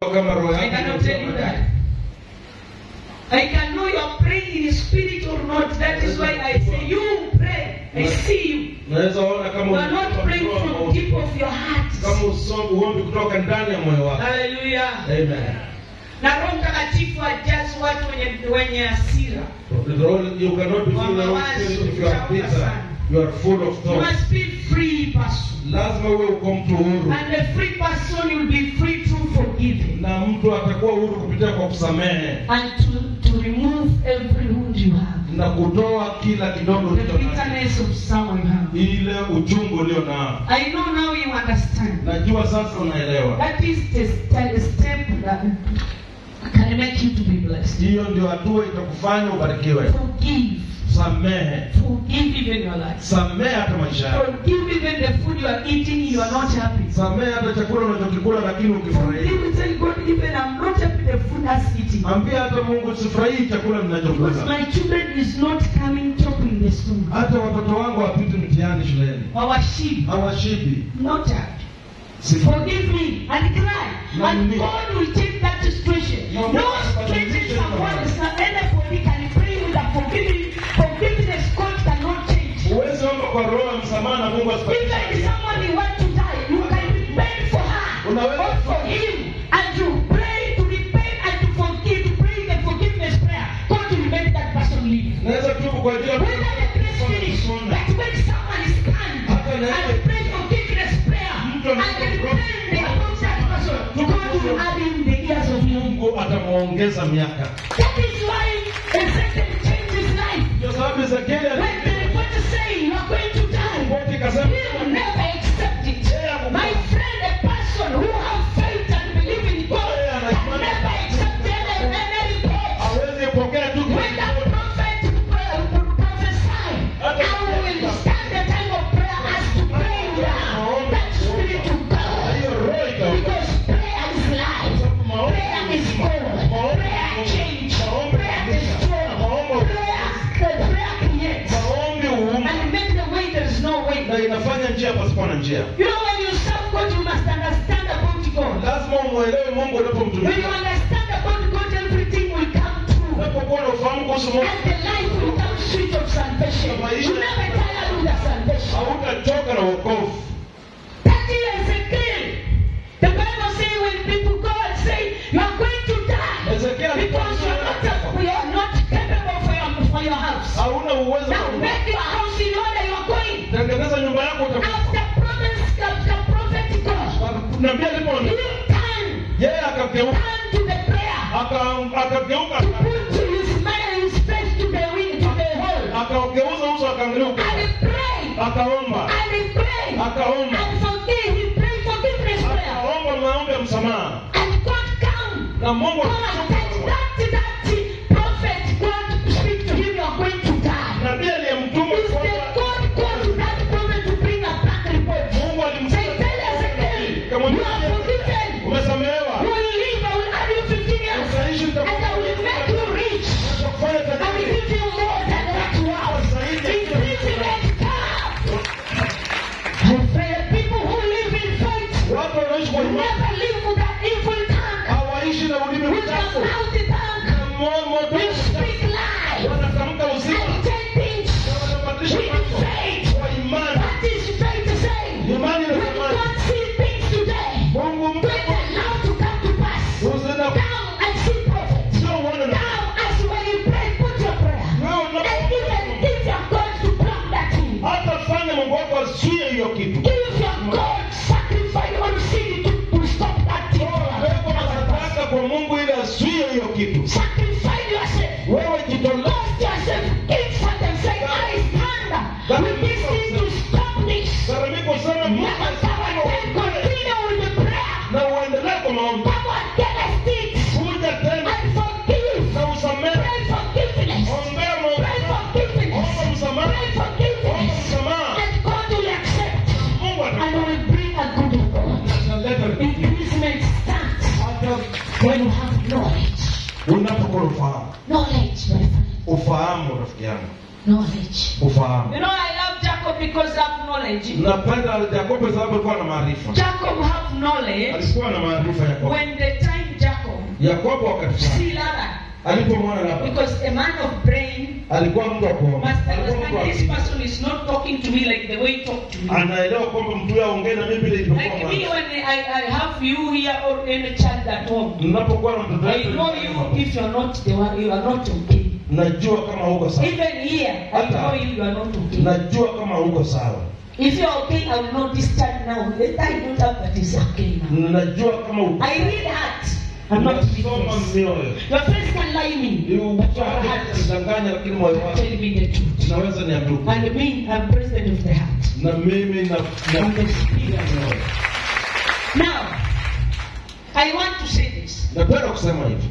kama roho I yako cannot tell you that. I can know you are praying in spirit or not. That is why I say you pray. I see you. Naweza ona kama You are not unatoka praying kutoka from kwa- deep of your heart. kama uso- uombi kutoka ndani ya moyo wako. Hallelujah. Amen. Na Roho Mtakatifu ajazi watu wenye wenye hasira. The Lord- You cannot be full of the Holy Spirit if you are bitter. You are full of You thoughts. must be free person. Lazima uwe uko mtu huru, And the free person will be free through forgiving. na mtu atakuwa huru kupitia kwa kusamehe And to, to remove every wound you have. na kutoa kila kidogo The ulicho nacho, bitterness of someone you have. ile uchungu ulio nao. I know now you understand. Najua sasa unaelewa. That is the st- step that can make you to be blessed. Hiyo ndio hatua itakufanya ubarikiwe. Forgive. Samehe, Forgive even your life. samehe hata maisha yako, Forgive even the food you are eating, you are not happy. samehe hata chakula unachokikula lakini ukifurahia. Forgive tell God, even I'm not happy the food has eating. Ambia hata Mungu sifurahii chakula Because ninachokula, my children is not coming chopping the spoon. hata watoto wangu wapiti mtihani shuleni, Our sheep, hawashibi. not happy. Sifu- Forgive me and cry. No And need. God will change that situation. No No need. situation someone is not anybody can pray with a forgiving forgiveness God cannot change. Huwezi omba kwa roho ya msamaha na Mungu Even if asibadilishe. someone you want to die, you can repent for her Unaweza- or for him and to pray to repent and to forgive, to pray the forgiveness prayer. God will make that person live. Naweza tubu kwa ajili ya When the grace finish, but when someone is stand and pray forgiveness prayer and repent about that person, God will add in the years of you. Mungu atamwongeza miaka. That is why Ezekiel changed his life. Ndio sababu Ezekieli When the report is saying you are going to die, alipoti kasema he will never accept it. My friend, a person who have faith and believe in God can never accept any, any report. hawezi pokea tu When that prophet uh, prophesy, I will stand the time of prayer as to pray down that spirit to go. hiyo roho ita Because prayer is life. Prayer is God. Prayer change. Prayer destroy. Prayer, the prayer creates. maombi huumba And make the way there is no way. na inafanya njia pasipo na njia. You know, when you serve God, you must understand about God. Lazima umwelewe Mungu When you unapomtumikia. understand about God, everything will come true. Unapokuwa na ufahamu kuhusu Mungu, And the life will come sweet of salvation. You never tire with the salvation. hautachoka na wokovu. That is Ezekiel. The Bible says when people go and say, you are going to die. Ezekiel Because you are not, you are not capable for your, for your house. hauna uwezo Now wa make your house in order you are going. tengeneza nyumba yako utakufa. After promise, after prophetic God, Nabii alipo you turn, yeye akageuka turn to the prayer. aka- akageuka To put his man his face to the wind, to the hole. akaugeuza uso akangeuka And he prayed. akaomba And he prayed. akaomba And forgive. He prayed forgiveness prayer. akaomba maombi ya msamaha And God come. na Mungu God that that that prophet God speak to him. You are going to die. nabii aliyemtuma Is the kwamba God called to that prophet to bring a back report? Mungu Say, alimtuma tell Ezekiel, you are forgiven. umesamehewa You will live. I will add you 15 years. utaishi And I will make you rich. utakufanya I will tajiri give you more than what you have. Imprisonment come. I pray people who live in faith watu wanaishi kwa will imani never live with that evil tongue. hawaishi na ulimi With the mchafu mouthy tongue. na mo- moto We speak lies. wanatamka uzima And take things na wanabadilisha with mambo faith. kwa imani What is faith to say? imani When na imani God see things today, Mungu when they allow to come to pass. uzina Come and see prophet. sio uone na Now, as when you pray, put your prayer. wewe And unapo even if you are going to block that thing, hata fanya Mungu wako asiye hiyo kitu If your God sacrifice on seed to, to stop that thing, Wewe unataka kwa Mungu ili asiye hiyo kitu sacrifice yourself. wewe jitolee Lost yourself. Give something. Say, I stand with this thing to stop this. gharamiko sana Mungu Never power can continue with the prayer. na uendelee kwa maombi Power get a stick kuja tena and forgive. na usamehe Pray forgiveness. ombea Pray maombi forgiveness. omba msamaha Pray omba forgiveness. msamaha And God will accept Mungu and ataleta will bring a good report. Increasement starts hata when you have knowledge. unapokuwa ufahamu Knowledge, my friend. ufahamu rafiki yangu Knowledge. ufahamu You know, I love Jacob because of knowledge. napenda Yakobo sababu alikuwa na maarifa Jacob have knowledge alikuwa na maarifa Yakobo when the time yakobo wakati fulani see Laban. alipomwona labda Because a man of brain alikuwa mtu wa kuomba must alikuwa mtu wa understand this akili. person is not talking to me like the way he talked to me. anaelewa kwamba mtu huyo aongee na mimi vile ilivyokuwa Like me mwanzo. when I, I have you here or any child at home. Ninapokuwa na mtoto I wetu know you if you are not the one you are not okay. najua kama huko sawa Even here, I know you, you are not okay. najua kama huko sawa If you are okay, I will not discharge now. Later I don't have that is okay now. najua kama uko I read heart. I'm not Nasoma religious. mioyo Your friends can lie me, but your heart danganya lakini moyo wako tell me the truth. naweza niambia ukweli. And me, I'm president of the heart. na mimi na I'm the spirit. na moyo Now, I want to say this. napenda kusema hivi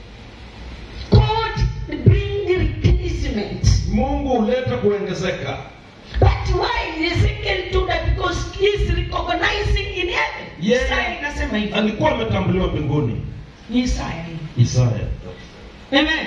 God bring replacement. mungu huleta kuongezeka But why Ezekiel do that? Because he's recognizing in heaven. Yeye Isaya inasema hivyo. alikuwa ametambuliwa mbinguni Isaya. isaya Amen.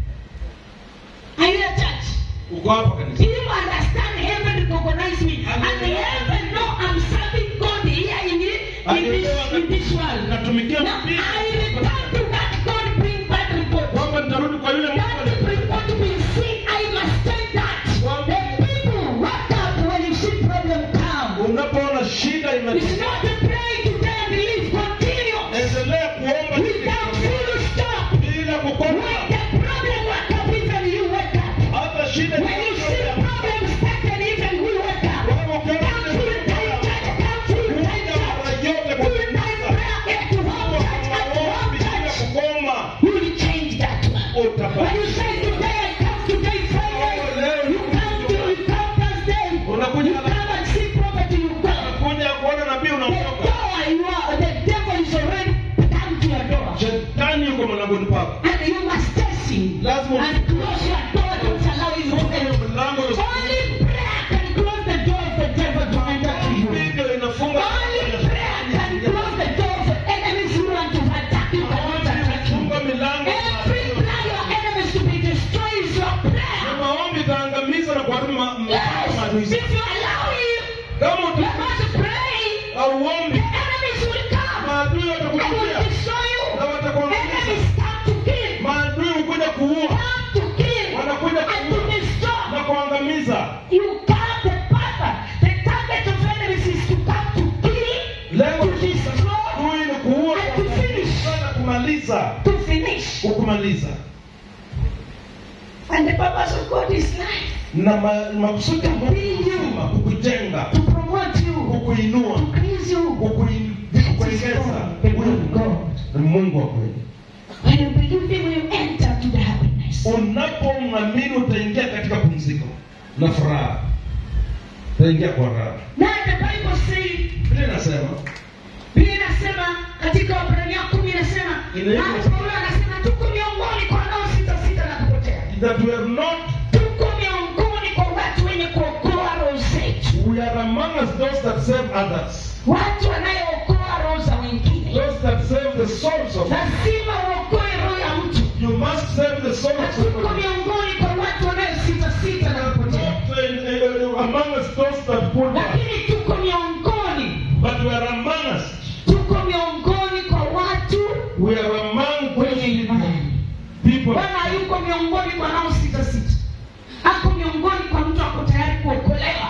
Are you a church? uko hapa Do kanisa you understand heaven recognize me? And the heaven know I'm serving God here in, in, this, in this world. natumikia Now I return to that God bring bad report. kwamba nitarudi kwa yule That Mungu report will see I must tell that. The people wake up when you see problem come. unapoona shida It's ime not to pray today and believe. Continue. endelea kuomba Without full stop. bila When kukoma the problem wake up, even you wake up. hata shida When you see problems started, even we wake up. Wewe ukiona Come full time church, come full time kuja church. mara yote kwa Full time prayer, get to home church, at home maombi bila church. kukoma You will change that one. When utapata you say today, I come today Friday, you come to you come Thursday, you unakuja come and see prophet, you go. unakuja kuona nabii The unaondoka door you are, the devil is already come to your door. shetani yuko mlangoni pako And you must test him lazima and close your door, don't allow him to enter. ufunge mlango Only prayer can close the door of the devil to enter to you. Biblia inafunga Only prayer can close the door of the enemies who want to attack you cannot attack you. funga milango Every plan your enemies to be destroyed is your na prayer. maombi itaangamiza na kuharibu ma- ma- Yes, maadui if zako. you allow him, kama you uta- must pray. hauombi The enemies will come maadui and will watakujia destroy you. na watakuangamiza Enemies come to kill, maadui hukuja kuua come to kill, wanakuja and to kuua destroy. na kuangamiza You come the purpose. The target of enemies is to come to kill, lengo to destroy, adui ni kuua and to finish. na kumaliza To finish. kukumaliza And the purpose of God is life. na ma- makusudi ya Mungu ni uzima, kukujenga To promote you. kukuinua To increase you. kukuin- kukuongeza The will of God. Ni mungu wa kweli When you believe him, you enter to the happiness. unapomwamini utaingia katika pumziko na furaha utaingia kwa raha Now the Bible says, vile inasema Biblia inasema katika Waebrania kumi inasema, Inaitwa- ah, Paulo anasema tuko miongoni kwa wanaosita sita na kupotea. that we are not Tuko miongoni kwa watu wenye kuokoa roho zetu. we are among us those that save others Watu wanayeokoa roho za wengine. those that save the souls of Lazima uokoe roho ya mtu. you must save the souls of Tuko somebody. miongoni kwa watu wanayesita sita na kupotea. not uh, uh, among us those that pull back Lakini tuko miongoni, but we are among us tuko miongoni kwa watu we are among wenye those imani. people Bwana hayuko miongoni kwa nao sita sita, ako miongoni kwa mtu ako tayari kuokolewa.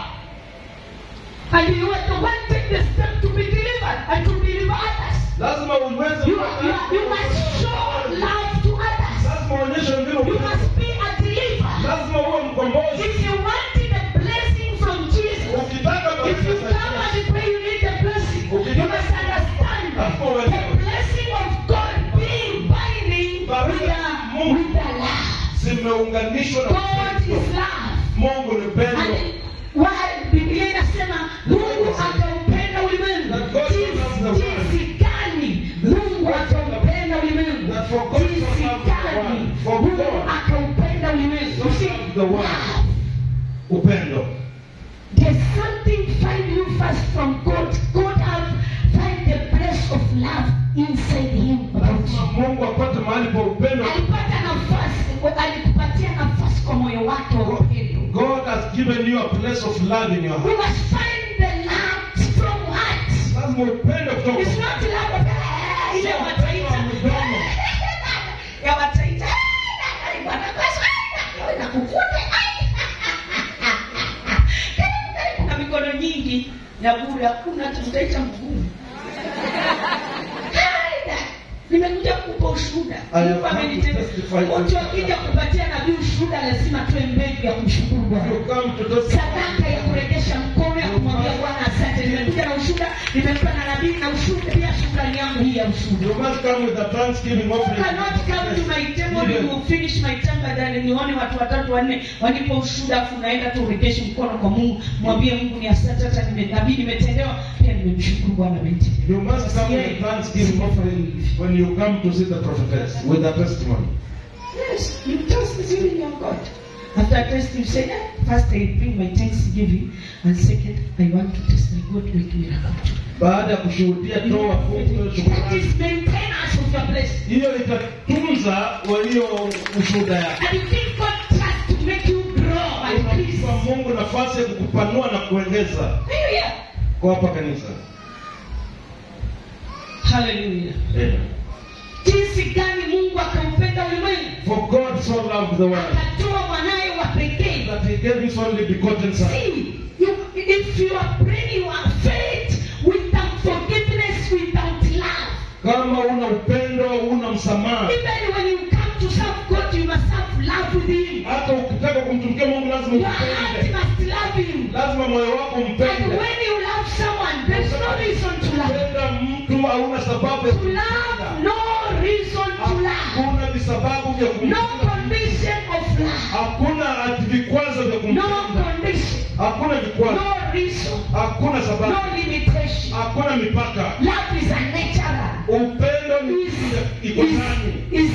And you are the one take the step to be delivered and to deliver others. lazima uweze You, you, you must show love to others. lazima uonyeshe wengine You upendo. must be a deliverer. lazima uwe mkombozi If you wanted a blessing from Jesus, ukitaka if you baraka come za and pray, you need the blessing. You must understand the blessing of God being binding with the, with the love. zimeunganishwa na God upendo. is love. mungu ni pendo And why Biblia inasema Mungu akaupenda ulimwengu. Jinsi jinsi gani Mungu akaupenda ulimwengu. That for God so Jinsi loved the gani world. For Mungu God akaupenda ulimwengu. You see, loved the world. love. upendo There's something find you first from God. God have find the place of love inside him. lazima mungu apate mahali pa upendo Alipata nafasi, alikupatia nafasi kwa moyo wake wa upendo. god has given you a place of love in your We heart must find the love from heart. lazima upendo kutoka It's not love of eh, ile wataita. bure hakuna hata mtaita mgumu Haida. nimekuja kukupa ushuhuda I have Mungu come to amenitenda testify to mtu you. akija kupatia nabii ushuhuda lazima tuwe mbegu ya kumshukuru bwana You come to testify. sadaka ya kurejesha mkono ya kumwambia bwana asante nimekuja na ushuhuda nimempa na nabii na ushuhuda pia shukrani yangu hii ya ushuhuda You must come with a thanksgiving You offering. cannot come to my table Yes. you will finish my time badala nione watu watatu wanne wanipo ushuhuda afu unaenda tu urejeshe mkono kwa mungu mwambie mungu ni asante hata nime- nabii nimetendewa pia nimemshukuru bwana amenitendea You must come with a thanksgiving offering when you come to see the prophetess with a testimony. Yes, you thanksgiving your God. After I test, you say, eh, first I bring my thanksgiving, and second, I want to test my God with miracle. Baada ya kushuhudia toa fungu That shukrani. is maintenance of your blessing. Hiyo itatunza walio ushuhuda yako. And you give God trust to make you grow and increase. Unampa Mungu nafasi ya kukupanua na kuongeza Hallelujah. kwa hapa kanisa. Hallelujah. Amen. Jinsi gani Mungu akaupenda ulimwengu For God so loved the world akatoa mwanaye wa pekee. that he gave his only begotten son. See, you, if you are praying, you are faith without forgiveness, without love. Kama una upendo, una msamaha. Even when you come to serve God, you must have love with Him. Hata ukitaka kumtumikia Mungu lazima Your heart umpende. must love Him. Lazima moyo wako And umpende. when you love someone, there's no reason to love. Kupenda mtu hauna sababu ya To love, kumpenda. no reason to love. Hakuna visababu vya No kumpenda. condition of love. Hakuna ati vikwazo vya No kumpenda. condition. Hakuna vikwazo. No reason. Hakuna No sababu. limitation. Hakuna mipaka. Love is a natural. Upendo ni Is, kitu ya- iko is, ndani. is